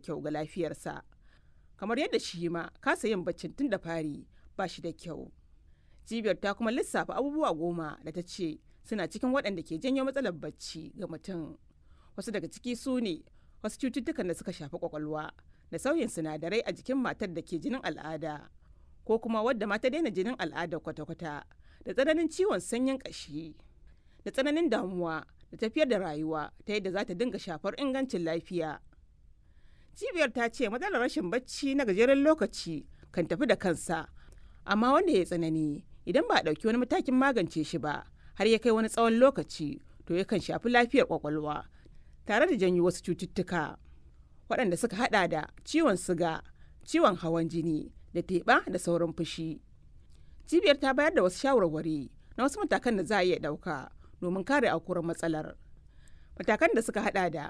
kyau ga lafiyarsa kamar yadda shi ma kasa yin baccin tun da fari ba shi da kyau cibiyar ta kuma lissafa abubuwa goma da ta ce suna cikin waɗanda ke janyo matsalar bacci ga mutum wasu daga ciki su ne wasu cututtukan da suka shafi kwakwalwa da sauyin sinadarai a jikin matar da ke jinin al'ada ko kuma wadda mata daina jinin al'ada kwata-kwata da tsananin ciwon sanyin ƙashi da tsananin damuwa da tafiyar da rayuwa ta yadda za ta dinga shafar ingancin lafiya cibiyar ta ce matsalar rashin bacci na gajeren lokaci kan tafi da kansa amma wanda ya tsanani idan ba a ɗauki wani matakin magance shi ba har ya kai wani tsawon lokaci to yakan shafi lafiyar kwakwalwa tare da janyo wasu cututtuka waɗanda suka hada da ciwon siga ciwon hawan jini da teɓa da sauran fushi cibiyar ta bayar da wasu shawarwari na wasu matakan da za a iya ɗauka domin kare aukuwar matsalar matakan da suka hada da